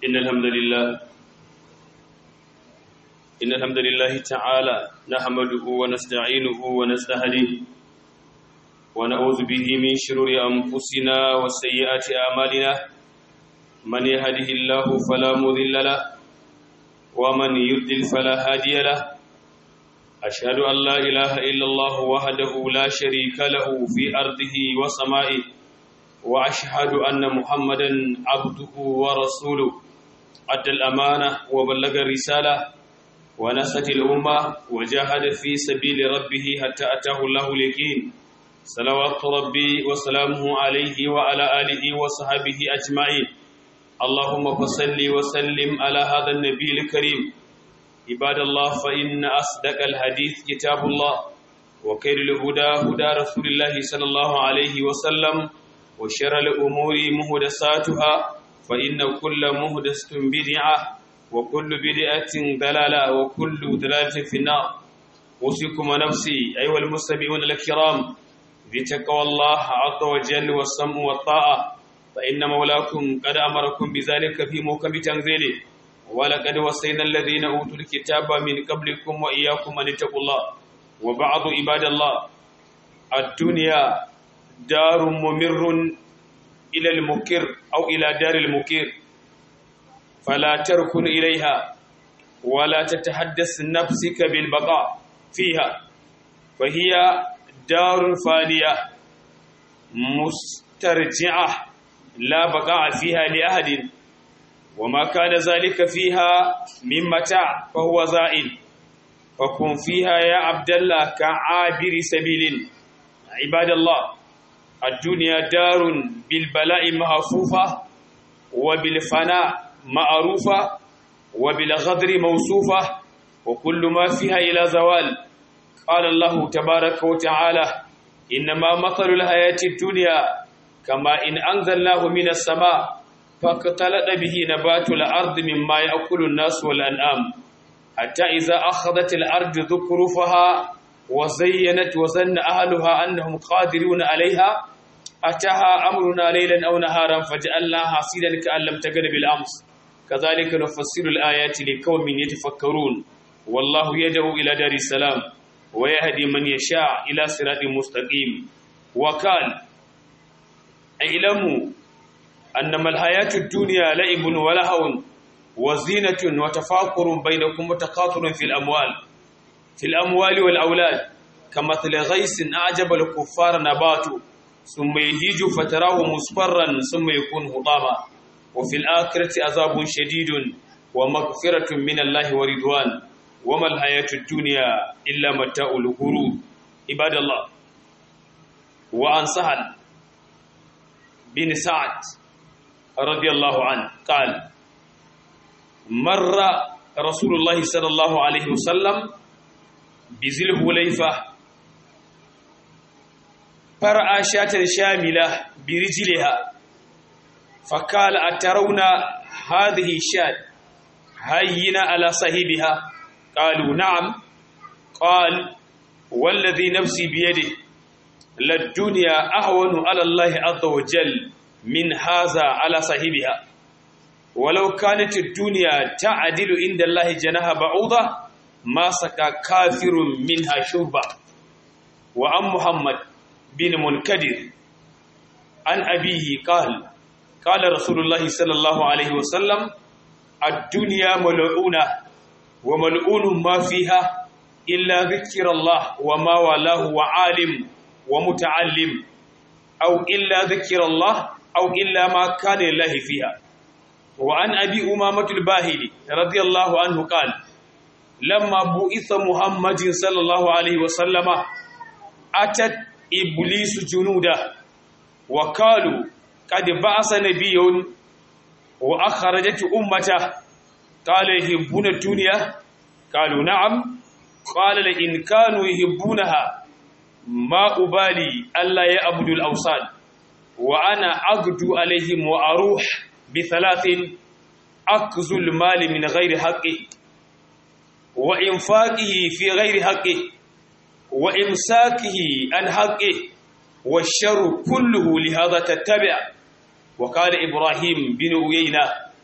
إن الحمد لله إن الحمد لله تعالى نحمده ونستعينه ونستهديه ونعوذ به من شرور أنفسنا وسيئات أعمالنا من يهده الله فلا مضل له ومن يضلل فلا هادي له أشهد أن لا إله إلا الله وحده لا شريك له في أرضه وسمائه وأشهد أن محمدا عبده ورسوله أدى الأمانة وبلغ الرسالة ونصت الأمة وجاهد في سبيل ربه حتى أتاه الله اليقين صلوات ربي وسلامه عليه وعلى آله وصحبه أجمعين اللهم فصل وسلم على هذا النبي الكريم عباد الله فإن أصدق الحديث كتاب الله وخير الهدى هدى رسول الله صلى الله عليه وسلم وشر الأمور مهدساتها فإن كل مهدسة بدعة وكل بدعة ضلالة وكل ضلالة في النار أوصيكم ونفسي أيها المستمعون الكرام بتقوى الله عز وجل والسمع والطاعة فإن مولاكم قد أمركم بذلك في موكب تنزيله ولقد وصينا الذين أوتوا الكتاب من قبلكم وإياكم أن اتقوا الله وبعض عباد الله الدنيا دار ممر إلى المكر أو إلى دار المكر فلا تركن إليها ولا تتحدث نفسك بالبقاء فيها فهي دار فانية مسترجعة لا بقاء فيها لأحد وما كان ذلك فيها من متاع فهو زائل فكن فيها يا عبد الله كعابر سبيل عباد الله الدنيا دار بالبلاء محفوفة وبالفناء معروفة وبالغدر موصوفة وكل ما فيها إلى زوال قال الله تبارك وتعالى إنما مثل الحياة الدنيا كما إن أنزلناه من السماء فاختلط به نبات الأرض مما يأكل الناس والأنعام حتى إذا أخذت الأرض ذكرفها وزينت وظن أهلها أنهم قادرون عليها أتاها أمرنا ليلا أو نهارا فجعلناها حصيدا كأن لم تكن بالأمس كذلك نفسر الآيات لقوم يتفكرون والله يدعو إلى دار السلام ويهدي من يشاء إلى صراط مستقيم وقال اعلموا أنما الحياة الدنيا لعب ولهو وزينة وتفاخر بينكم وتقاطر في الأموال في الأموال والأولاد كمثل غيث أعجب الكفار نباته ثم يهيج فتراه مصفرا ثم يكون هضاما وفي الآخرة عذاب شديد ومغفرة من الله ورضوان وما الحياة الدنيا إلا متاع الغرور عباد الله وعن سهل بن سعد رضي الله عنه قال مر رسول الله صلى الله عليه وسلم بذي الحليفة فرأى شاة شاملة برجلها فقال أترون هذه الشاة هينة على صاحبها قالوا نعم قال والذي نفسي بيده للدنيا أهون على الله عز وجل من هذا على صاحبها ولو كانت الدنيا تعدل عند الله جناح بعوضة ما سقى كافر منها شربا وعن محمد بن منكدر عن أبيه قال قال رسول الله صلى الله عليه وسلم الدنيا ملعونة وملعون ما فيها إلا ذكر الله وما والاه وعالم ومتعلم أو إلا ذكر الله أو إلا ما كان لله فيها وعن أبي أمامة الباهلي رضي الله عنه قال لما بؤث محمد صلى الله عليه وسلم أتت إبليس جنوده وقالوا قد بعث نبي وأخرجت أمته قال يحبون الدنيا قالوا نعم قال لئن كانوا يحبونها ما أبالي ألا يعبدوا الأوثان وأنا أغدو عليهم وأروح بثلاث أكز المال من غير حقه وإنفاقه في غير حقه وإمساكه عن حقه والشر كله لهذا تتبع وقال إبراهيم بن أيينة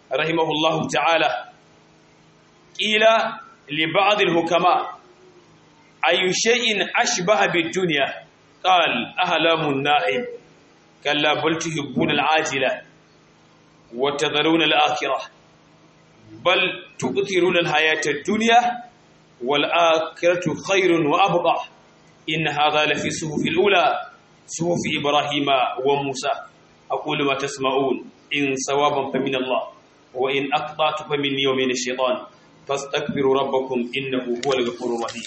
rahimahullahu ta'ala ƙila لبعض الحكماء أي شيء أشبه بالدنيا قال أهلام النائم كلا بل تحبون العاجلة وتذرون الآخرة بل تؤثرون الحياة الدنيا والآخرة خير وأبقى إن هذا لفي صحف الأولى صحف إبراهيم وموسى أقول ما تسمعون إن صوابا فمن الله وإن أقطعت فمني ومن الشيطان فاستغفروا ربكم إنه هو الغفور الرحيم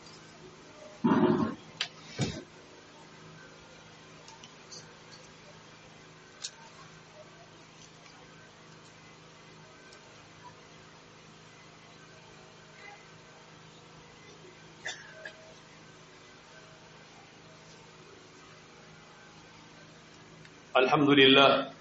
alhamdulillah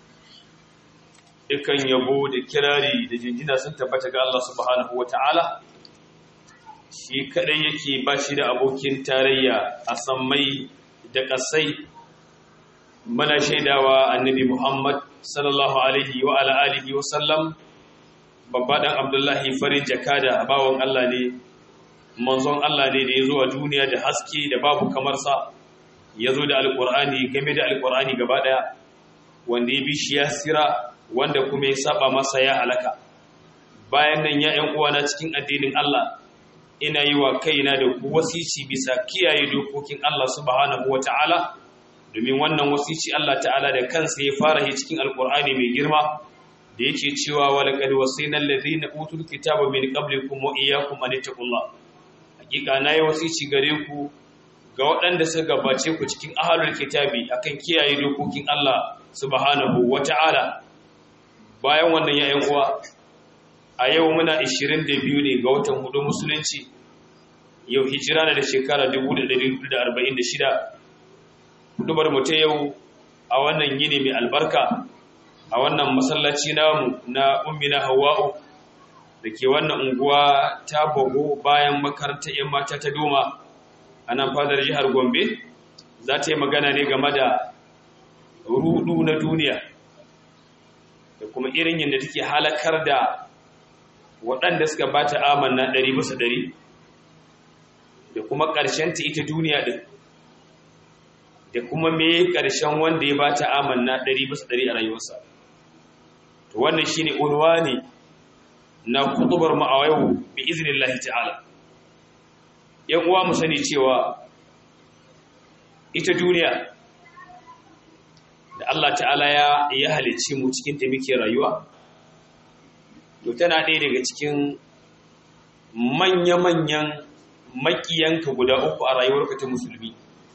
dukan yabo da kirari da jinjina sun tabbata ga Allah subhanahu wata'ala shi kadai yake ba shi da abokin tarayya a sammai da kasai mana shaidawa annabi Muhammad sallallahu alaihi wa ala alihi wa sallam babba dan Abdullahi farin jakada bawon Allah ne manzon Allah ne da ya zo a duniya da haske da babu kamar sa ya zo da alkur'ani game da alkur'ani gaba daya wanda ya bi shi ya sira wanda kuma ya saba masa ya halaka bayan nan ya ‘yan uwana cikin addinin Allah ina yi wa kaina da ku wasici bisa kiyaye dokokin Allah subhanahu wata'ala domin wannan wasici Allah ta'ala da kansa ya fara yi cikin alkur'ani mai girma da yake cewa wa laqad wasayna allazina utul kitaba min qablikum wa iyyakum an taqullah hakika nayi wasici gare ku ga waɗanda suka gabace ku cikin ahalul kitabi akan kiyaye dokokin Allah subhanahu wata'ala bayan wannan yayin uwa a yau muna 22 ne ga watan hudu musulunci yau hijira na da shekara 1446 hudubar mu ta yau a wannan yini mai albarka a wannan masallaci namu na ummina hawa'u da ke wannan unguwa ta bago bayan makarantar 'yan mata ta doma a nan fadar jihar gombe za ta yi magana ne game da rudu na duniya da kuma irin yadda take halakar da waɗanda suka ba ta amanna ɗari bisa ɗari da kuma ta ita duniya ɗin da kuma me ƙarshen wanda ya ba ta amanna ɗari bisa ɗari a rayuwarsa to wannan shi ne unwani na kutubar ma'awaiwu bi izinin ta'ala yan uwa mu sani cewa ita duniya da Allah ta'ala ya ya halicci mu cikin ta muke rayuwa to tana ɗaya daga cikin manya-manyan makiyanka guda uku a rayuwarka ta musulmi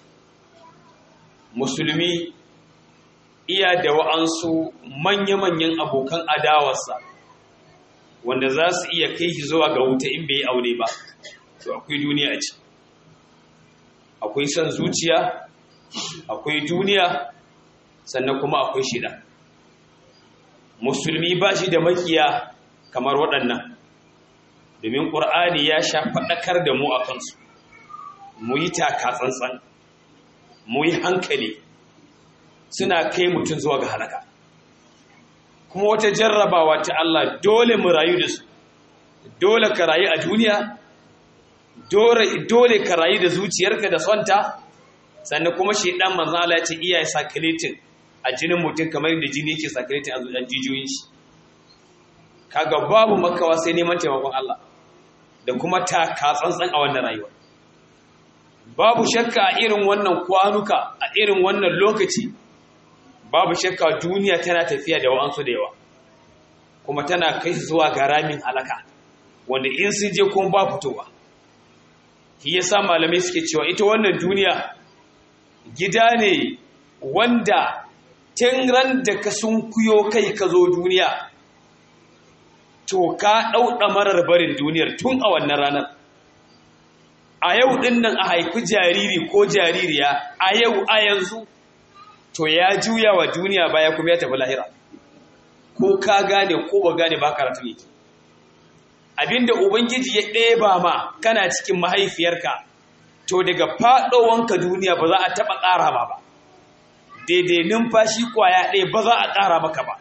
musulmi iya da wa'ansu manya-manyan abokan adawarsa wanda za su iya kai shi zuwa ga wuta in bai yi aure ba to akwai duniya a ci akwai son zuciya akwai duniya sannan kuma akwai shida musulmi ba shi da makiya kamar waɗannan domin ƙur'ani ya sha faɗakar da mu a kansu mu yi taka tsantsan mu yi hankali suna kai mutum zuwa ga halaka kuma wata jarrabawa ta Allah dole mu rayu da su dole ka rayu a duniya dole ka rayu da zuciyarka da sonta sannan kuma shi dan manzo Allah ya ce iyaye sakaletin a jinin mutum kamar yadda jini yake sakaletin a zuciyar jijiyoyin shi kaga babu makawa sai neman taimakon Allah da kuma taka tsantsan a wannan rayuwa babu shakka a irin wannan kwanuka a irin wannan lokaci babu shakka duniya tana tafiya da wa'ansu da yawa kuma tana kai zuwa ga ramin halaka wanda in sun je kuma ba fitowa shi yasa malamai suke cewa ita wannan duniya gida ne wanda tun ran da ka sun kuyo kai ka zo duniya to ka ɗauɗa marar barin duniyar tun a wannan ranar a yau ɗin nan a haifi jariri ko jaririya a yau a yanzu to ya juya wa duniya baya kuma ya tafi lahira ko ka gane ko ba gane ba karatu yake abinda ubangiji ya ɗeba ma kana cikin mahaifiyarka to daga faɗowanka duniya ba za a taɓa ƙara ma ba daidai numfashi kwaya ɗaya ba za a ƙara maka ba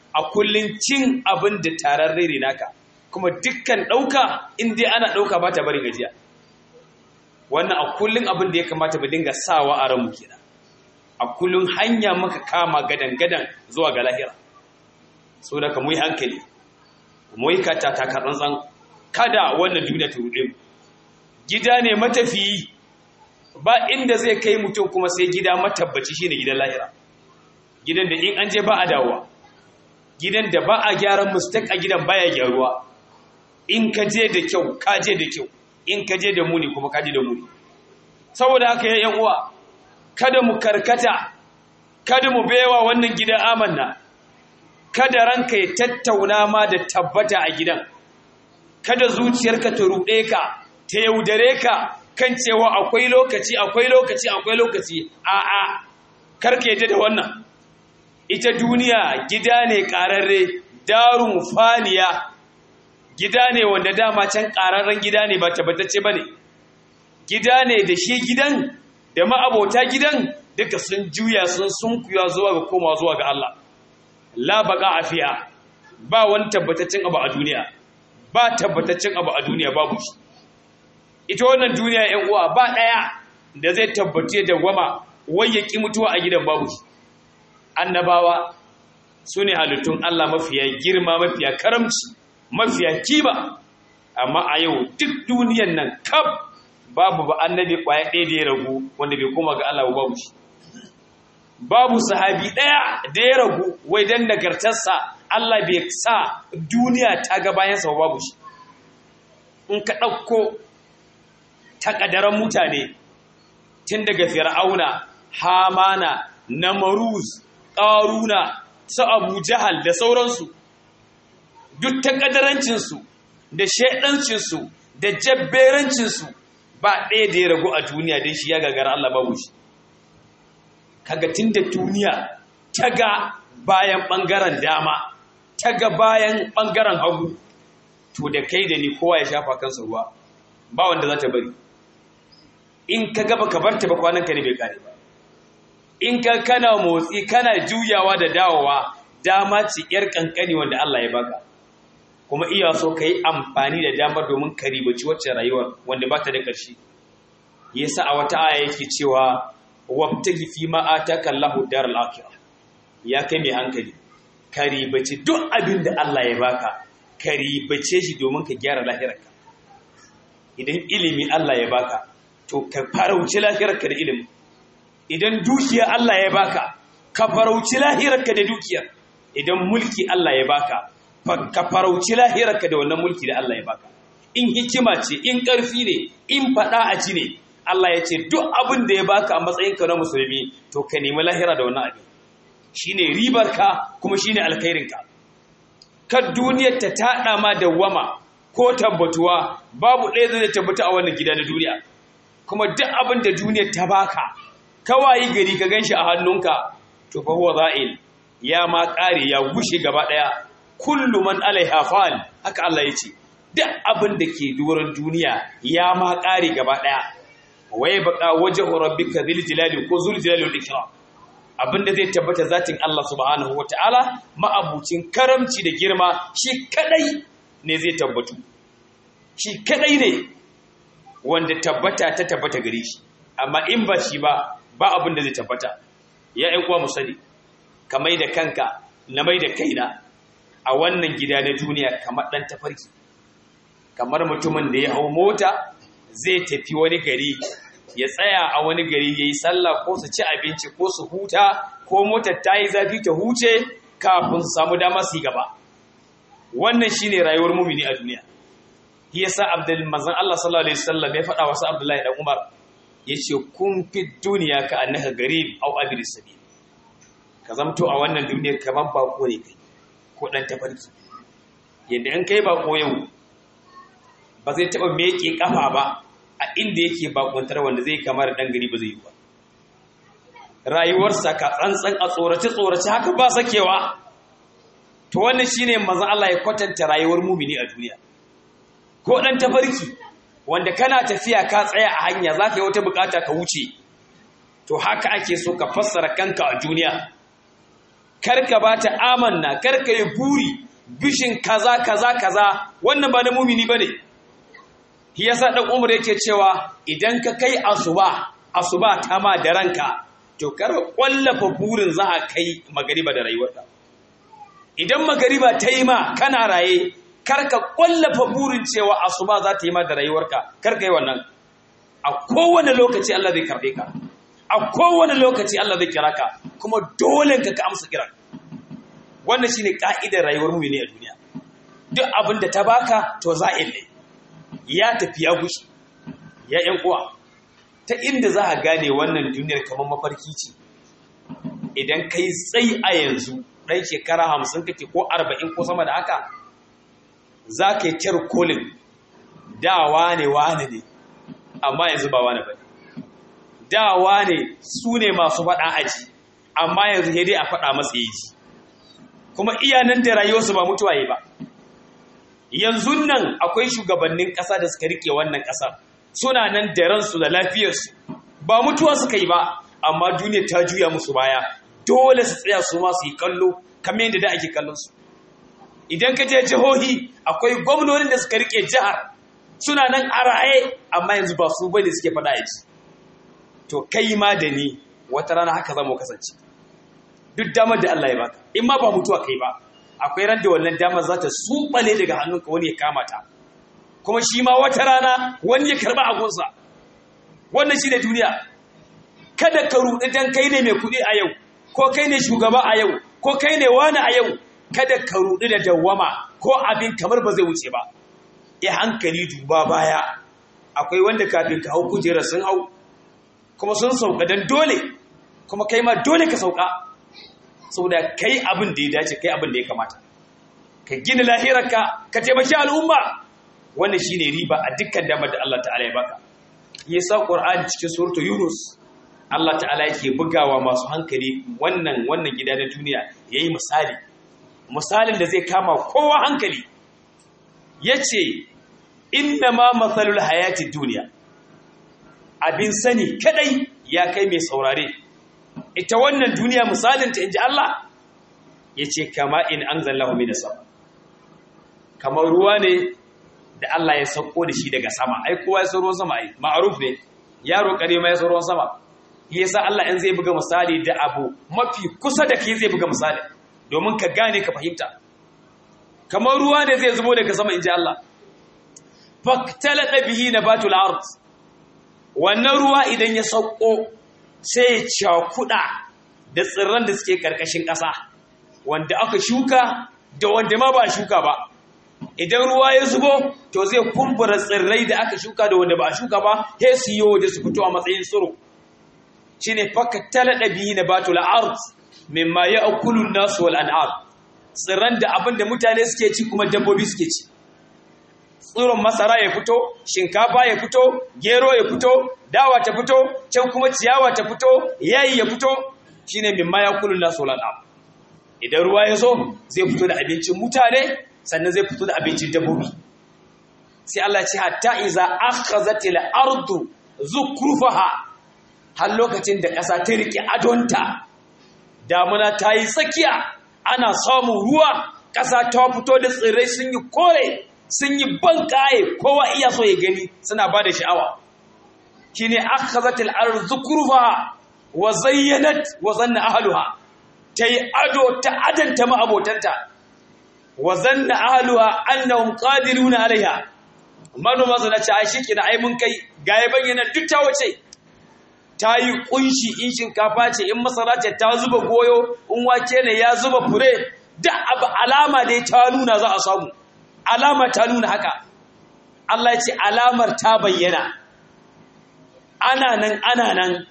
a kullun cin abin da tararre ne naka kuma dukkan ɗauka in dai ana ɗauka ba ta bari gajiya wannan a kullun abin da ya kamata mu dinga sawa a ranmu kenan a kullun hanya maka kama gadan-gadan zuwa ga lahira so da ka mu yi hankali mu yi kata takatsantsan kada wannan duniya ta ruɗe mu gida ne matafiyi ba inda zai kai mutum kuma sai gida matabbaci shine gidan lahira gidan da in an je ba a dawowa gidan da ba a gyaran mistake a gidan baya gyaruwa in ka je da kyau ka je da kyau in ka je da muni kuma ka je da muni saboda haka ya yan uwa kada mu karkata kada mu baiwa wannan gidan amanna kada ranka ya tattauna ma da tabbata a gidan kada zuciyarka ta ruɗe ka ta yaudare ka kan cewa akwai lokaci akwai lokaci akwai lokaci a'a karka yadda da wannan ita duniya gida ne ƙararre darun faniya gida ne wanda dama can ƙararren gida ne ba tabbatacce ba ne gida ne da shi gidan da ma'abota gidan duka sun juya sun sunkuya zuwa ga koma zuwa ga Allah la baka afiya ba wani tabbataccen abu a duniya ba tabbataccen abu a duniya babu shi ita wannan duniya ‘yan uwa ba ɗaya da zai tabbace da gwama wai ya ƙi mutuwa a gidan babu shi annabawa su ne halittun Allah mafiya girma mafiya karamci mafiya kiba amma a yau duk duniyan nan kaf babu ba annabi ƙwaya ɗaya da ya ragu wanda bai koma ga Allah babu shi babu sahabi ɗaya da ya ragu wai dan nagartarsa Allah bai sa duniya ta ga bayansa babu shi in ka ɗauko takadaran mutane tun daga fir'auna hamana namaruz ƙaruna su abu jahal da sauransu duk takadarancinsu da shaidancinsu da jabberancinsu ba ɗaya da ya ragu a duniya don shi ya gagara Allah babu shi kaga tun da duniya ta ga bayan ɓangaren dama ta ga bayan ɓangaren hagu to da kai da ni kowa ya shafa kansa ruwa ba wanda za ta bari in ka gaba ka barta ba kwananka ne bai kare ba in ka kana motsi kana juyawa da dawowa dama ce yar kankani wanda Allah ya baka kuma iya so ka yi amfani da damar domin ka ribaci wacce rayuwar wanda ba ta da ƙarshe yasa a wata aya yake cewa wabtagi fi ma ataka Allahu daral akhirah ya kai mai hankali ka ribaci duk abin da Allah ya baka ka ribace shi domin ka gyara lahirarka idan ilimi Allah ya baka to ka farauci lahirarka da ilimi idan dukiya Allah ya baka ka farauci lahirarka da dukiyar idan mulki Allah ya baka ka farauci lahirarka da wannan mulki da Allah ya baka in hikima ce in ƙarfi ne in faɗa a ci ne Allah ya ce duk abin da ya baka a matsayinka na musulmi to ka nemi lahira da wannan abin shine ribarka kuma shine alkhairinka kar duniyar ta taɗa ma dawwama ko tabbatuwa babu ɗaya zai tabbata a wannan gida na duniya kuma duk abin da duniyar ta baka kawai gari ka ganshi a hannunka to fa huwa za'il ya ma ƙare ya gushe gaba ɗaya kullu man alaiha fa'al haka Allah ya ce duk abin da ke doron duniya ya ma ƙare gaba ɗaya waye baka wajhu rabbika dhil jalali ko zul jalali wal ikram abin da zai tabbata zatin Allah subhanahu wataala ma'abucin karamci da girma shi kadai ne zai tabbatu shi kadai ne wanda tabbata ta tabbata gare shi amma in ba shi ba ba abin da zai tabbata ya ƴan uwa mu sani ka mai da kanka na mai da kaina a wannan gida na duniya kamar ɗan tafarki kamar mutumin da ya hau mota zai tafi wani gari ya tsaya a wani gari ya yi sallah ko su ci abinci ko su huta ko motar ta yi zafi ta huce kafin su samu dama su yi gaba wannan shine rayuwar mumini a duniya shi yasa abdul manzon Allah sallallahu alaihi wasallam ya faɗa wasu Abdullahi dan Umar yace kun fi duniya ka annaka garib aw abir sabil ka zamto a wannan duniyar kamar bako ne kai ko dan tafarki yadda in kai bako yau ba zai taba meke kafa ba a inda yake bakuntar wanda zai kamar dan gari ba zai yi ba rayuwarsa ka tsantsan a tsorace tsorace haka ba sakewa to wannan shine manzon Allah ya kwatanta rayuwar mumini a duniya ko dan tafarki wanda kana tafiya ka tsaya a hanya zaka yi wata bukata ka wuce to haka ake so ka fassara kanka a duniya karka ba ta amanna karka yi buri bishin kaza kaza kaza wannan ba na mumini bane shi yasa dan umar yake cewa idan ka kai asuba asuba ta ma da ranka to kar kwallafa burin za a kai magariba da rayuwarka idan magariba ta yi ma kana raye kar ka kwallafa burin cewa asuba za ta yi ma da rayuwarka kar ka yi wannan a kowane lokaci Allah zai karbe ka a kowane lokaci Allah zai kira ka kuma dole ka ka amsa kiran wannan shine ka'idar rayuwar mu ne a duniya duk abin da ta baka to za'il ne ya tafi ya gushi ya yan uwa ta inda za a gane wannan duniyar kamar mafarki ce idan kai tsayi a yanzu ɗan shekara hamsin kake ko arba'in ko sama da haka za ka yi kyar kolin da wane wane ne amma yanzu ba wane ba da wane su ne masu faɗa aji amma yanzu dai a faɗa masa yaji kuma iyanan da rayuwarsu ba mutuwa yi ba yanzu nan akwai shugabannin ƙasa da suka rike wannan ƙasar suna nan da ransu da lafiyarsu ba mutuwa suka yi ba amma duniya ta juya musu baya dole su tsaya su ma su yi kallo kamar yadda da ake kallon su idan ka je jihohi akwai gwamnonin da suka rike jihar suna nan a raye amma yanzu ba su bane suke faɗa yaji to kai ma da ni wata rana haka zama kasance duk damar da Allah ya baka in ma ba mutuwa kai ba akwai ran da wannan damar za ta subale daga hannunka wani ya kama ta kuma shi ma wata rana wani ya karba agunsa wannan shi ne duniya kada ka ruɗi dan kai ne mai kuɗi a yau ko kai ne shugaba a yau ko kai ne wani a yau kada ka ruɗi da dawwama ko abin kamar ba zai wuce ba ya hankali duba baya akwai wanda kafin ka hau kujerar sun hau kuma sun sauka don dole kuma kai ma dole ka sauka saboda kai abin da ya dace kai abin da ya kamata ka gina lahirarka ka taimaki al'umma wannan shine riba a dukkan damar da Allah ta'ala ya baka yasa qur'ani cikin suratul yunus Allah ta'ala yake bugawa masu hankali wannan wannan gida na duniya yayi misali misalin da zai kama kowa hankali yace inna ma mathalul hayati dunya abin sani kadai ya kai mai saurare ita wannan duniya misalin ta inji Allah yace kama in anzalallahu minas sama kamar ruwa ne da Allah ya sauko da shi daga sama ai kowa ya san ruwan sama ai ma'ruf ne yaro kare ma ya san ruwan sama yasa Allah in zai buga misali da abu mafi kusa da kai zai buga misali domin ka gane ka fahimta kamar ruwa ne zai zubo daga sama inji Allah faktalata bihi nabatul ard wannan ruwa idan ya sauko sai ya cakuda da tsirran da suke karkashin ƙasa wanda aka shuka da wanda ma ba shuka ba idan ruwa ya zubo to zai kumbura tsirrai da aka shuka da wanda ba a shuka ba he su yi waje su fito a matsayin tsiro shine fakattala dabihi nabatul ard mimma ya'kulu an-nas wal an'am tsirran da abin da mutane suke ci kuma dabbobi suke ci tsiron masara ya fito shinkafa ya fito gero ya fito dawa ta fito can kuma ciyawa ta fito yayi ya fito shine mimma ya'kulu an-nas wal an'am idan ruwa ya zo zai fito da abincin mutane sannan zai fito da abincin dabbobi sai Allah ce hatta iza akhazatil ardu zukrufaha har lokacin da ƙasa ta rike adonta damuna ta yi tsakiya ana samun ruwa ƙasa ta fito da tsirrai sun yi kore sun yi bankaye kowa iya so ya gani suna ba da sha'awa shine akhazatil ardu zukrufaha wa zayyanat wa zanna ahluha ta yi ado ta adanta ma abotanta wa zanna ahluha annahum qadiruna alaiha manoma su nace ai shikenan ai mun kai gaye bayyana duk ta wace ta yi kunshi in shinkafa ce in masara ce ta zuba goyo in wake ne ya zuba fure da abu alama dai ta nuna za a samu alama ta nuna haka Allah ya ce alamar ta bayyana ana nan ana nan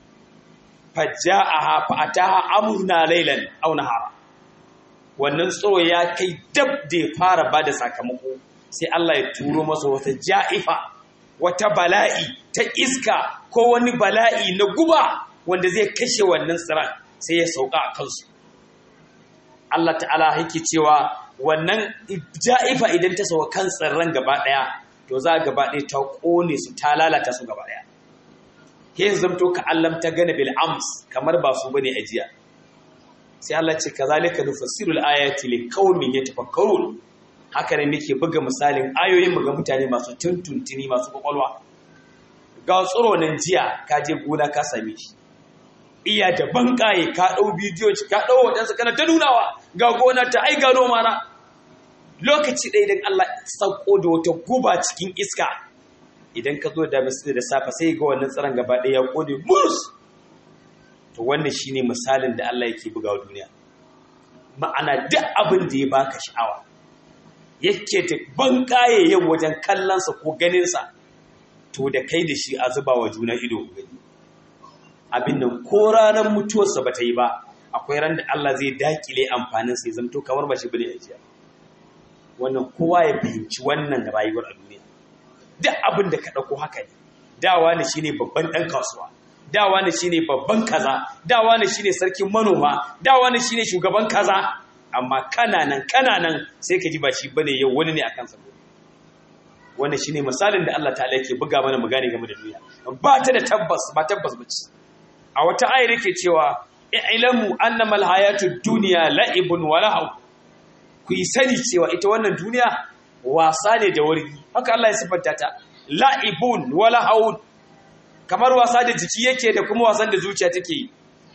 fajja'aha fa'ataha amruna laylan aw nahara wannan tsoro ya kai dab da ya fara bada sakamako sai Allah ya turo masa wata ja'ifa wata bala'i ta iska ko wani bala'i na guba wanda zai kashe wannan tsiran sai ya sauka a kansu Allah ta'ala yake cewa wannan ja'ifa idan ta sauka kan tsirran gaba daya to za gaba daya ta kone su ta lalata su gaba daya ke zamto ka allam ta gane bil ams kamar ba su bane ajiya sai Allah ce kazalika nufassiru al-ayati liqaumin yatafakkarun haka ne muke buga misalin ayoyin mu ga mutane masu tuntuntuni masu kwakwalwa ga tsoro nan jiya ka je gona ka same shi iya da bankaye ka dau bidiyo ka dau wadansu kana ta nunawa ga gona ta ai ga noma na lokaci ɗaya idan Allah sauko da wata guba cikin iska idan ka zo da misali da safa sai ga wannan tsaron gaba ɗaya ya kone mus to wannan shine misalin da Allah yake buga wa duniya ma'ana duk abin da ya baka sha'awa yake ta ban kaye yau wajen kallonsa ko ganinsa to da kai da shi a zuba wa juna ido gani abin nan ko ranar mutuwarsa ba ta yi ba akwai ran da Allah zai dakile amfanin sai zamto kamar ba shi bane ajiya wannan kowa ya fahimci wannan rayuwar a duniya duk abin da ka ɗauko haka ne dawa ne shine babban ɗan kasuwa dawa ne shine babban kaza dawa ne shine sarkin manoma dawa ne shine shugaban kaza amma kananan kananan sai ka ji ba shi bane yau wani ne akan sa wannan shine misalin da Allah ta'ala yake buga mana mu gane game da duniya ba ta da tabbas ba tabbas bace a wata ayar yake cewa i'lamu annamal hayatud dunya la'ibun wa lahu ku yi sani cewa ita wannan duniya wasa ne da wargi haka Allah ya siffanta ta la'ibun wa lahu kamar wasa da jiki yake da kuma wasan da zuciya take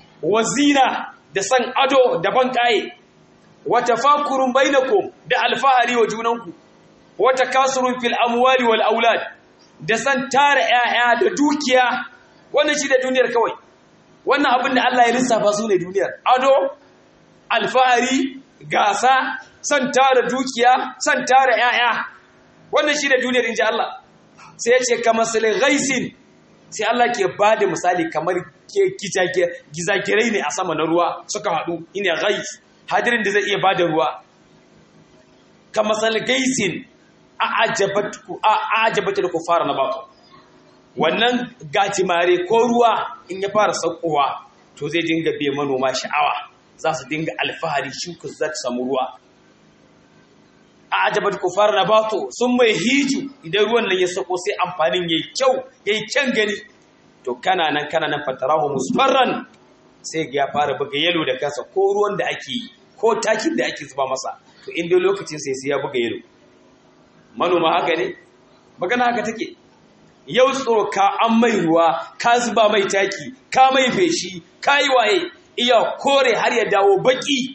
wazina da san ado da ban kaye wa tafakurun bainakum da alfahari wa junanku wa takasurun fil amwali wal aulad da san tara 'ya'ya da dukiya wannan shi da duniyar kawai wannan abin da Allah ya lissafa su ne duniyar ado alfahari gasa san tara dukiya san tara 'ya'ya wannan shi da duniyar inji Allah sai ya ce kamar salin ghaisin sai Allah ke ba da misali kamar gizagirai ne a sama na ruwa suka haɗu ina ghais hadirin da zai iya ba da ruwa kamar salin gaisin a ajabata da ku fara na bako wannan gajimare ko ruwa in ya fara saukowa to zai dinga biya manoma sha'awa za su dinga alfahari shuka za ta samu ruwa a ajabar kufar na bato sun mai hiju idan ruwan nan ya sako sai amfanin yayi kyau yayi kyan gani to kana nan kana nan fatarahu musfarran sai ya fara buga yalo da kansa ko ruwan da ake yi ko takin da ake zuba masa to inda lokacin sai sai ya buga yalo manoma haka ne magana haka take yau tsoro ka an mai ruwa ka zuba mai taki ka mai feshi ka yi waye iya kore har ya dawo baki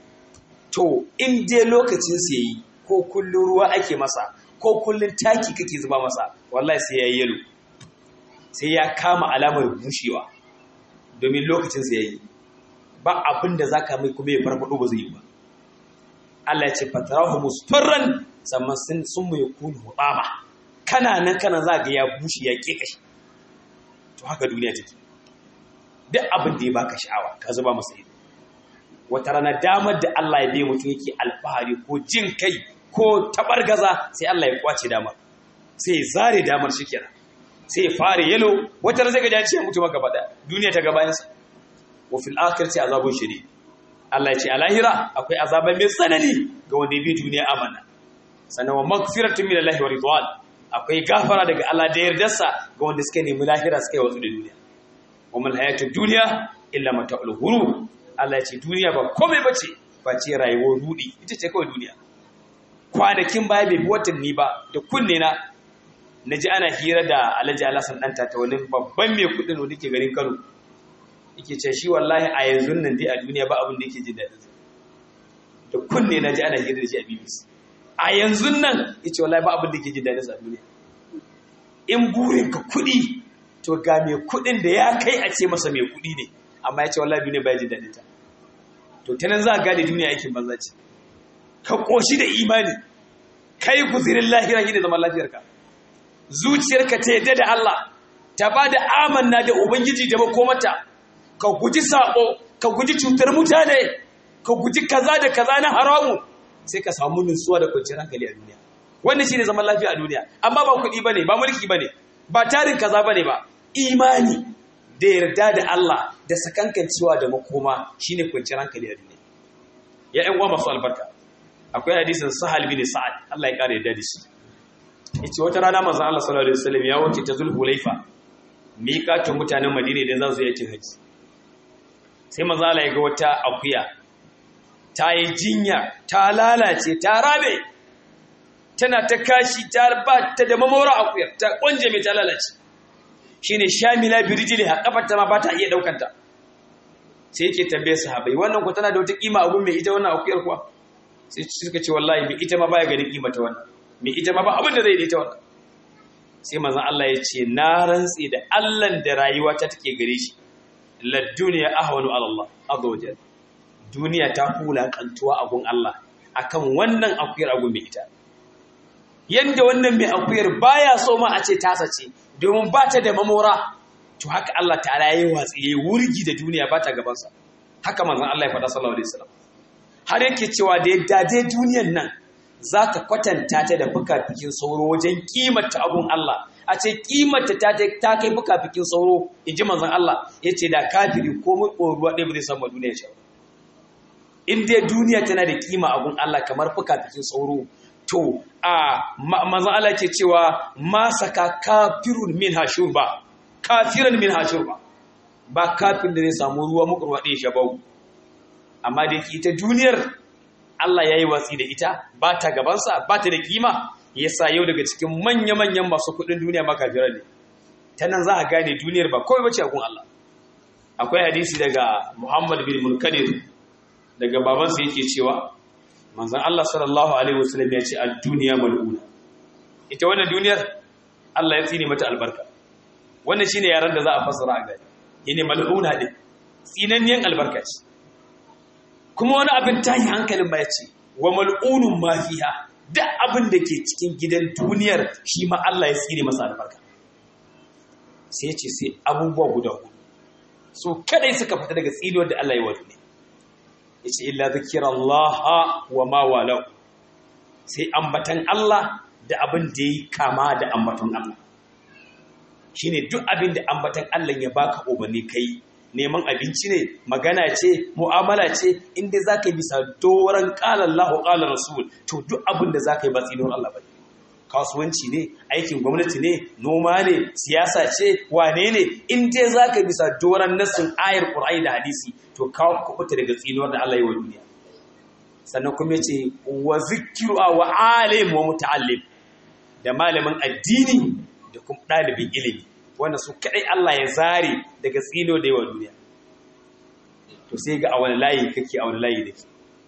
to in dai lokacin sai yi ko kullun ruwa ake masa ko kullun taki kake zuba masa wallahi sai ya yi yalo sai ya kama alamar bushewa domin lokacin sai ya yi ba abin da za ka mai kuma ya farfado ba zai yi ba Allah ya ce fatarahu musfarran sannan sun mu yakunu hubama kana nan kana za ga ya bushe ya ke kashi to haka duniya take duk abin da ya baka sha'awa ka zuba masa ido wata rana damar da Allah ya bai mutum yake alfahari ko jin kai ko tabargaza sai Allah ya kwace damar sai ya zare damar shi kenan sai ya fara yalo wata rana zai ga ya ce mutum gaba da duniya ta gabayansa wa fil akhirati azabun shadid Allah ya ce a lahira akwai azaba mai tsanani ga wanda ya bi duniya amana sannan wa magfiratun min Allah wa ridwan akwai gafara daga Allah da yardarsa ga wanda suka nemi lahira suka yi wasu da duniya wa mal hayatud dunya illa mata'ul ghurur Allah ya ce duniya ba komai bace face rayuwar rudi ita ce kawai duniya kwanakin baya bai watanni ba da kunne na naji ana hira da Alhaji Alhassan dan ta wani babban mai kudin wanda ke garin Kano yake ce shi wallahi a yanzu nan dai a duniya ba abin da yake jin daɗin da kunne na ji ana hira da shi a BBC a yanzu nan yace wallahi ba abin da yake jin daɗin sa a duniya in burin ka kuɗi to ga mai kuɗin da ya kai a ce masa mai kuɗi ne amma yace wallahi duniya ba ya jin daɗin ta to ta nan za ka gane duniya aikin banza ce ka ƙoshi da imani kai guzirin lahira shi da zaman lafiyarka zuciyarka ta yadda da Allah ta ba da amanna da ubangiji da makomata ka guji saƙo ka guji cutar mutane ka guji kaza da kaza na haramu sai ka samu nutsuwa da kwanciyar hankali a duniya wannan shine zaman lafiya a duniya amma ba kuɗi bane ba mulki bane ba tarin kaza bane ba imani da yarda da Allah da sakankancewa da makoma shine kwanciyar hankali a duniya ya ƴan uwa masu albarka akwai hadisin Sahal bin Sa'ad Allah ya kare yarda da shi yace wata rana manzon Allah sallallahu alaihi wasallam ya wuce ta Zulhulaifa miƙatun mutanen Madina idan za su yi aikin haji sai manzon Allah ya ga wata akuya ta yi jinya ta lalace ta rabe tana ta kashi ta ba ta da mamora akuyar ta kwanje mai ta lalace shine shamila birjili ha kafar ta ma ba ta iya daukanta sai yake tambaye sahabbai wannan ku tana da wata kima abun mai ita wannan akuyar kuwa sai suka ce wallahi mai ita ma baya ganin kima ta wannan mai ita ma ba abin da zai da ita wannan sai manzon Allah ya ce na rantsi da Allah da rayuwa ta take gare shi la duniya ahwanu ala Allah azza wa jalla duniya ta kula kantuwa a gun Allah akan wannan akuyar agun mai ita yanda wannan mai akuyar baya so ma a ce tasa ce domin ba ta da mamora to haka Allah ta'ala yayi watsi yayi wurgi da duniya ba ta gaban sa haka manzon Allah ya faɗa sallallahu alaihi wasallam har yake cewa da yadda dai duniyar nan zaka kwatanta ta da fukafikin sauro wajen kimanta abun Allah a ce kimanta ta ta kai fukafikin sauro inji manzon Allah yace da kafiri ko mu ruwa ɗaya ba zai samu duniya shi in dai duniya tana da kima abun Allah kamar fukafikin sauro to a manzon Allah ke cewa ma saka kafirun min hashurba kafiran min hashurba ba kafin da zai samu ruwa mukurwa ɗaya shabau amma da ke ita duniyar Allah ya yi watsi da ita ba ta gabansa ba ta da kima ya sa yau daga cikin manya-manyan masu kudin duniya ma kafirar ne ta nan za a gane duniyar ba kawai bace a kun Allah akwai hadisi daga Muhammad bin Mulkadir daga babansa yake cewa manzon Allah sallallahu alaihi wasallam ya ce ad-dunya mal'una ita wannan duniyar Allah ya tsine mata albarka wannan shine yaran da za a fassara a gani yana mal'una din tsinanniyan albarka ce kuma wani abin tayi hankalin ba ya ce wa mal'unun ma fiha duk abin da ke cikin gidan duniyar shi ma Allah ya tsine masa albarka sai ya ce sai abubuwa guda hudu so kadai suka fita daga tsinuwar da Allah ya wa duniya yace illa zikirallaha wa ma walau sai ambatan Allah da abin da yi kama da ambatan Allah shine duk abin da ambatan Allah ya baka umarni kai neman abinci ne magana ce mu'amala ce inda zaka yi bisa doran qala Allahu qala rasul to duk abin da zaka yi ba tsinon Allah bane kasuwanci ne aikin gwamnati ne noma ne siyasa ce wane ne in dai zaka yi bisa doran nassin ayar Qur'ani da hadisi to kawo kubuta daga tsinuwar da Allah yi wa duniya sannan kuma yace wa zikru wa alim wa muta'allim da malamin addini da kuma ɗalibin ilimi wanda su kaɗai Allah ya zare daga tsino da yawa duniya to sai ga a wani layi kake a wani layi da ke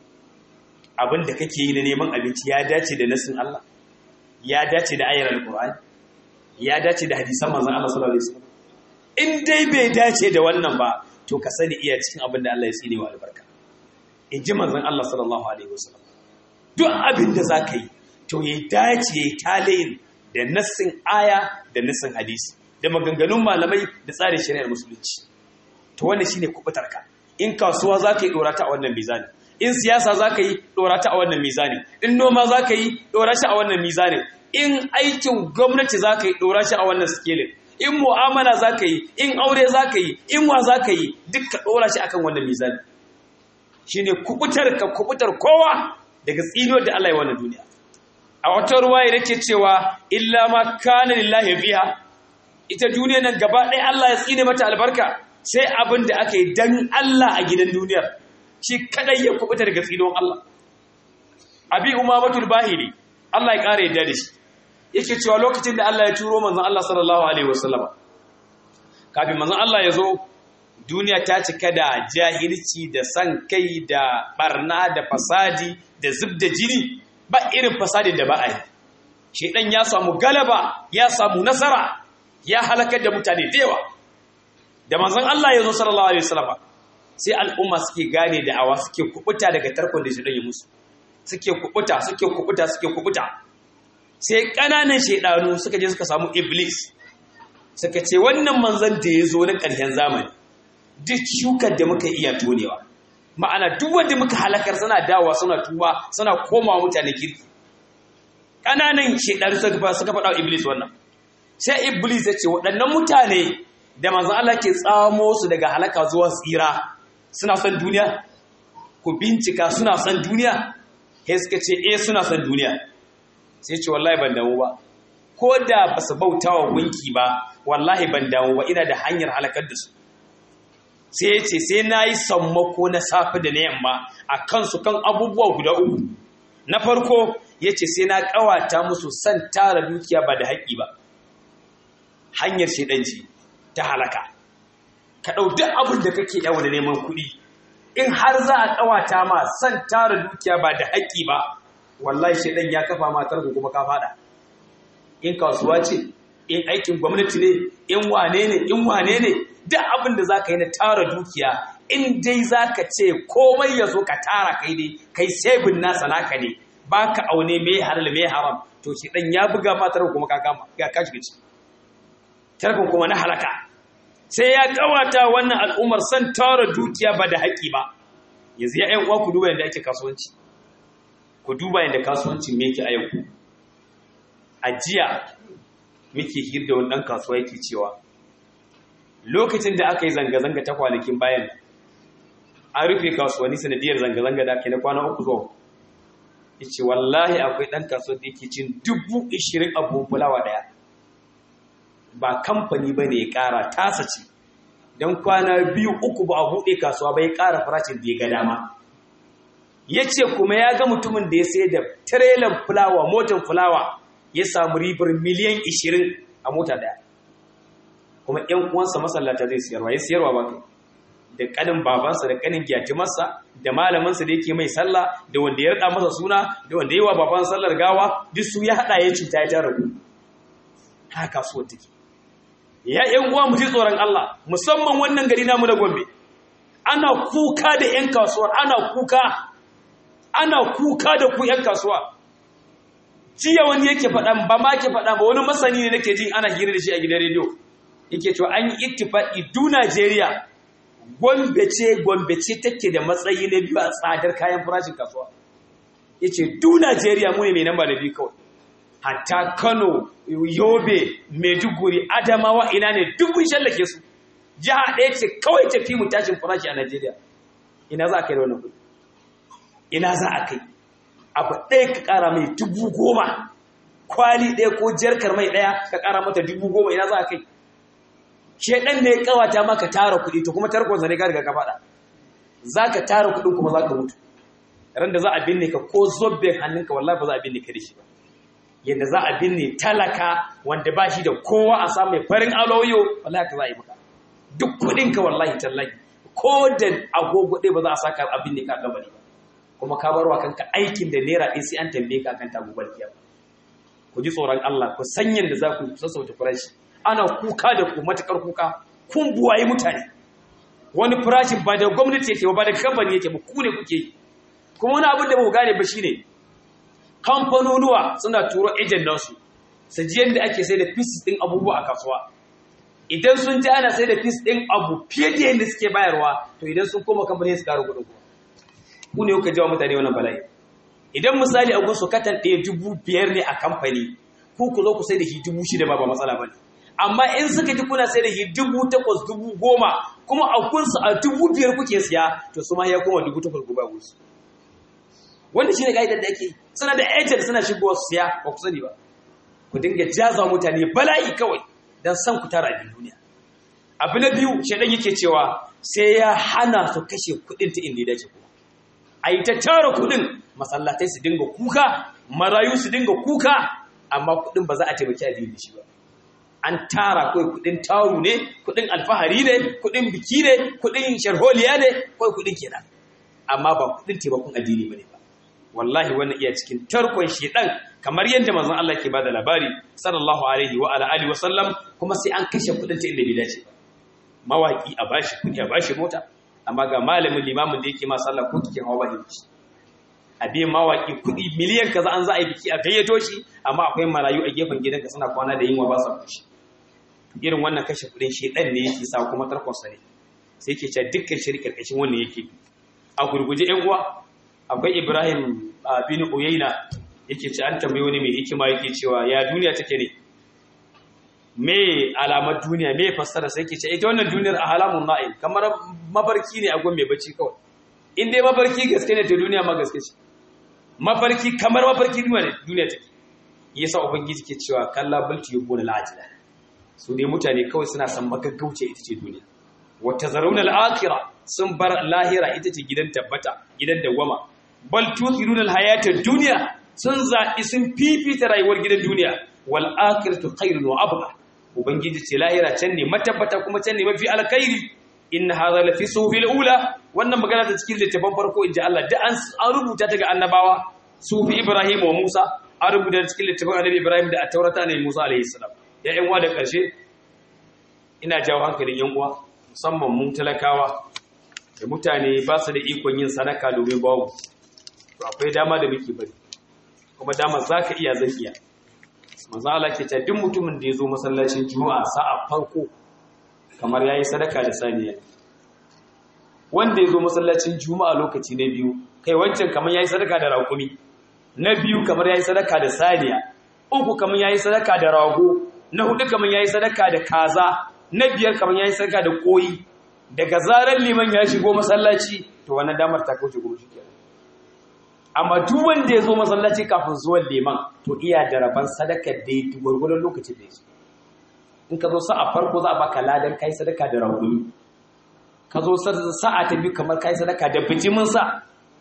abin da kake yi na neman abinci ya dace da nasin Allah ya dace da ayyar alƙur'ani ya dace da hadisan manzon Allah sallallahu alaihi wasallam in dai bai dace da wannan ba to ka sani iya cikin abin da Allah ya tsine wa albarka in ji manzon Allah sallallahu alaihi wasallam duk abin da zaka yi to ya dace ya talayin da nassin aya da nassin hadisi da maganganun malamai da tsarin shari'ar musulunci to wannan shine kubutarka in kasuwa zaka yi dora ta a wannan mizani in siyasa zaka yi dora ta a wannan mizani in noma zaka yi dora shi a wannan mizani in aikin gwamnati zaka yi dora shi a wannan scale in mu'amala zaka yi in aure zaka yi in wa zaka yi duk ka dora shi akan wannan mizani shine kubutar ka kubutar kowa daga tsino da Allah ya wannan duniya a wata ruwaya yake cewa illa ma kana lillahi fiha ita duniya nan gaba ɗaya Allah ya tsine mata albarka sai abin da aka yi dan Allah a gidan duniyar shi kadai ya kubuta daga tsinon Allah abi umamatul bahili Allah ya kare yadda da shi yake cewa lokacin da Allah ya turo manzon Allah sallallahu alaihi wasallama kafin manzon Allah ya zo duniya ta cika da jahilci da san kai da barna da fasadi da zubda jini ba irin fasadin da ba a yi shedan ya samu galaba ya samu nasara ya halakar da mutane da yawa da manzon Allah ya zo sallallahu alaihi wasallam sai al'umma suke gane da awa suke kubuta daga tarkon da shedan ya musu suke kubuta suke kubuta suke kubuta sai kananan shedanu suka je suka samu iblis suka ce wannan manzon da ya zo na ƙarshen zamani duk shukar da muka iya tonewa ma'ana duk wanda muka halakar suna dawowa suna tuba suna komawa mutane kirki ƙananan shekaru suka faɗa wa iblis wannan sai iblis ya ce waɗannan mutane da manzan Allah ke tsamo su daga halaka zuwa tsira suna son duniya ku bincika suna son duniya sai suka ce eh suna son duniya sai ce wallahi ban damu ba ko da ba su bauta wa gunki ba wallahi ban damu ba ina da hanyar halakar da su sai ya ce sai na yi sammako na safe da na yamma a kansu kan abubuwa guda uku na farko ya ce sai na ƙawata musu son tara dukiya ba da haƙƙi ba hanyar shaidanci ta halaka ka ɗau duk abin da kake yawa da neman kuɗi in har za a ƙawata ma son tara dukiya ba da haƙƙi ba wallahi shaidan ya kafa matar ku kuma ka faɗa in kasuwa ce in aikin gwamnati ne in wane ne in wane ne duk abin da za ka yi na tara dukiya in dai za ka ce komai ya zo ka tara kai dai kai sebin nasa naka ne ba ka aune mai halal mai haram to shi dan ya buga matar kuma ka kama ya kashi gaci tarkon kuma na halaka sai ya kawata wannan al'ummar san tara dukiya ba da haƙi ba yanzu ya ƴan uwa ku duba yadda ake kasuwanci ku duba yadda kasuwancin me yake a yau a jiya muke hirda wani ɗan kasuwa yake cewa lokacin da aka yi zanga-zanga ta kwanakin bayan an rufe kasuwanni sanadiyar zanga-zanga da ake na kwana uku zuwa ya ce wallahi akwai ɗan kasuwa da yake cin dubu ishirin abubuwan fulawa ɗaya ba kamfani ba ne ya ƙara tasa ce don kwana biyu uku ba a buɗe kasuwa ba ya ƙara farashin da ya ga dama ya ce kuma ya ga mutumin da ya sai da tirelan fulawa motar fulawa ya samu ribar miliyan 20 a mota daya kuma ƴan uwansa masallata zai siyarwa ya siyarwa ba kai da kanin babansa da kanin gyatimarsa da malaminsa da yake mai sallah da wanda ya rada masa suna da wanda yi wa baban sallar gawa duk su ya hada ya cuta ya tara ku haka kasuwar take ya ƴan uwa mu ji tsoron Allah musamman wannan gari namu na Gombe ana kuka da ƴan kasuwar ana kuka ana kuka da ku ƴan kasuwa jiya wani yake faɗa ba ma ke faɗa ba wani masani ne nake jin ana hira da shi a gidan rediyo yake cewa an yi ittifaqi du Najeriya Gombe ce Gombe ce take da matsayi na biyu a tsadar kayan farashin kasuwa yace du Najeriya mu ne mai namba da biyu kawai hatta Kano Yobe Maiduguri Adamawa ina ne duk mun shallake su jiha ɗaya ce kawai tafi mu tashin farashi a Najeriya ina za a kai da wannan kuɗi ina za a kai abu ɗaya ka ƙara mai dubu goma kwali ɗaya ko jarkar mai ɗaya ka ƙara mata dubu goma ina za a kai shaidan ne kawata maka tara kuɗi to kuma tarkon zane ka riga ka faɗa za ka tara kuɗin kuma za ka mutu ran da za a binne ka ko zobben hannunka wallahi ba za a binne ka da shi ba yadda za a binne talaka wanda ba shi da kowa a samu mai farin aloyo wallahi ka za a yi maka duk kuɗinka wallahi tallahi ko da agogo ɗaya ba za a saka a binne ka gabari ba kuma ka barwa kanka aikin da naira ɗin sai an tambaye ka kan tagubar kiyama ku ji tsoron Allah ku san yadda za ku sassauta farashi ana kuka da ku matakar kuka kun buwaye mutane wani farashin ba da gwamnati yake ba da kamfani yake ba ku ne kuke yi kuma wani abin da ba ku gane ba shine kamfanonuwa suna turo ejen nasu su ji yadda ake sai da pieces ɗin abubuwa a kasuwa idan sun ji ana sai da piece ɗin abu fiye da yadda suke bayarwa to idan sun koma kamfani su kara kuɗin kuma ku ne kuka jawo mutane wannan bala'i idan misali a gunsu katan ɗaya dubu biyar ne a kamfani ku ku zo ku sai da shi dubu shida ba ba matsala ba ne amma in suka ji kuna sai da shi dubu takwas dubu goma kuma a kunsu a dubu biyar kuke siya to su ma ya koma dubu takwas gobe a gunsu wanda shi ne ka'idar da ake suna da agent suna shigowa su siya ba ku sani ba ku dinga jaza mutane bala'i kawai don san ku tara abin duniya abu na biyu shaidan yake cewa sai ya hana su kashe kuɗin ta inda ya dace kuma a yi ta tara kudin masallatai su dinga kuka marayu su dinga kuka amma kudin ba za a taimaki addini da shi ba an tara kawai kudin taru ne kudin alfahari ne kudin biki ne kudin sharholiya ne kawai kudin kenan amma ba kudin taimakon addini bane ba wallahi wannan iya cikin tarkon shedan kamar yadda manzon Allah ke bada labari sallallahu alaihi wa ala alihi wa sallam kuma sai an kashe kudin ta inda bai dace ba mawaki a bashi kudi a bashi mota amma ga malamin limamin da yake ma sallah ko kikin hawa ba shi a biyan mawaki kuɗi miliyan kaza an za a yi biki a gayyato shi amma akwai marayu a gefen gidanka suna kwana da yunwa ba sa kushi irin wannan kashe kuɗin shedan ne yake sa kuma tarkonsa ne sai yake cewa dukkan shiri karkashin wannan yake a gurguje yan uwa akwai Ibrahim bin Uyayna yake ce an tambaye wani mai hikima yake cewa ya duniya take ne me alamar duniya me fassara sai ke ce ita wannan duniyar a halamun na'im kamar mafarki ne a gun mai bacci kawai in dai mafarki gaske ne ta duniya ma gaske ce mafarki kamar mafarki duniya take yasa ubangiji ke cewa kalla balti yubuna la'ajila su dai mutane kawai suna san magaggauce ita ce duniya wa tazaruna al-akhirah sun bar lahira ita ce gidan tabbata gidan dawama bal tuthiruna al-hayata ad-dunya sun zaɓi sun fifita rayuwar gidan duniya wal akhiratu khairun wa abqa ubangiji ce lahira can ne matabbata kuma can ne mafi alkhairi in hadha la fi suhufil ula wannan magana ta cikin littafin farko inji Allah da an rubuta ta ga annabawa sufi Ibrahim wa Musa an rubuta ta cikin littafin annabi Ibrahim da at-taurata ne Musa alayhi salam ya ƴan uwa da ƙarshe ina jawo hankalin ƴan uwa musamman mun talakawa da mutane ba su da ikon yin sadaka domin babu to akwai dama da muke bari kuma dama za ka iya zan iya manzo Allah ke ta duk mutumin da ya zo masallacin juma'a sa'a farko kamar yayi sadaka da saniya wanda ya zo masallacin juma'a lokaci na biyu kai wancan kamar yayi sadaka da raƙumi na biyu kamar yayi sadaka da saniya uku kamar yayi sadaka da rago na hudu kamar yayi sadaka da kaza na biyar kamar yayi sadaka da koyi daga zarar liman ya shigo masallaci to wannan damar ta kauce gurin shi kenan amma duk wanda ya zo masallaci kafin zuwan liman to iya da rabon sadaka da ya gwargwadon lokacin da ya zo in ka zo sa'a farko za a baka ladan kai sadaka da raguni ka zo sa'a ta biyu kamar kai sadaka da bijimin sa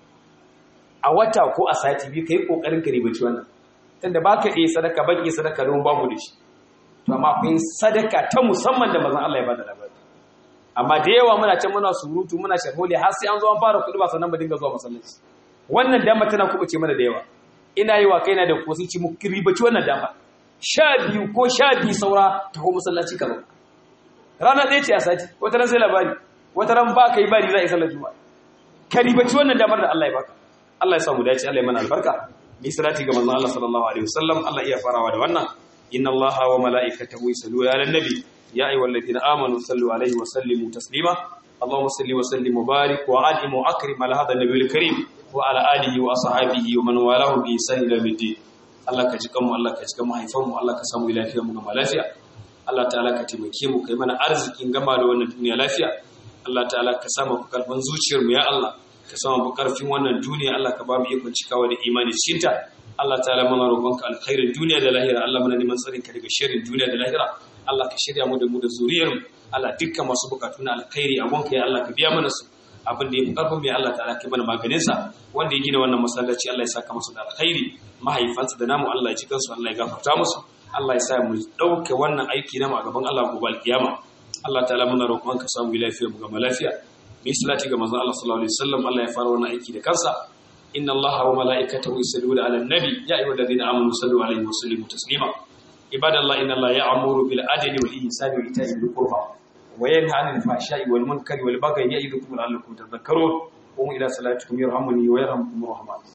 a wata ko a sati biyu kai kokarin ka ribaci wannan tunda baka iya sadaka ban iya sadaka don babu da shi to amma akwai sadaka ta musamman da manzon Allah ya bada labari amma da yawa muna can muna surutu muna sharholi har sai an zo an fara kuɗi ba sannan mu dinga zuwa masallaci wannan dama tana kubuce mana da yawa ina yi wa kaina da kosinci mu ribaci wannan dama sha biyu ko sha biyu saura ta ko masallaci kaza rana ɗaya ce a sati wata ran sai labari wata ran ba ka yi bari za a yi sallar juma'a ka ribaci wannan damar da Allah ya baka Allah ya samu dace Allah ya mana albarka bi salati ga manzon Allah sallallahu alaihi wasallam Allah iya farawa da wannan inna Allah wa mala'ikatahu yusalluna 'alan nabi ya ayyuhalladhina amanu sallu alaihi wa sallimu taslima اللهم صل وسلم وبارك وانعم واكرم على هذا النبي الكريم وعلى اله واصحابه ومن والاه باحسان الى الدين Allah ka ji kanmu Allah ka ji kan mahaifanmu Allah ka samu lafiya mu gama lafiya Allah ta'ala ka taimake mu kai mana arzikin gama da wannan duniya lafiya Allah ta'ala ka samu karfin zuciyar mu ya Allah ka samu karfin wannan duniya Allah ka ba mu ikon cikawa da imani cikin ta Allah ta'ala muna roƙonka alkhairin duniya da lahira Allah muna neman tsarin ka daga sharrin duniya da lahira Allah ka shirya mu da mu da zuriyar mu Allah dukkan masu bukatu na alkhairi a gonka ya Allah ka biya mana su abin da ya fi ƙarfin mai Allah ta'ala kai mana maganinsa wanda ya gina wannan masallaci Allah ya saka masa da alkhairi mahaifansa da namu Allah ya ci kansu Allah ya gafarta musu Allah ya sa mu ɗauke wannan aiki namu a gaban Allah gobe alkiyama Allah ta'ala muna roƙon ka samu lafiya mu gama lafiya mu yi salati ga manzon Allah sallallahu alaihi wasallam Allah ya fara wannan aiki da kansa inna Allah wa mala'ikatahu yusalluna 'alan nabi ya ayyuhalladhina amanu sallu 'alaihi wa sallimu taslima ibadallah inna Allah ya'muru bil adli wal ihsani wa ita'i dhil qurba وينهى عن الفحشاء والمنكر والبغي يعظكم لعلكم تذكرون قوموا إلى صلاتكم يرحمني ويرحمكم الرحمن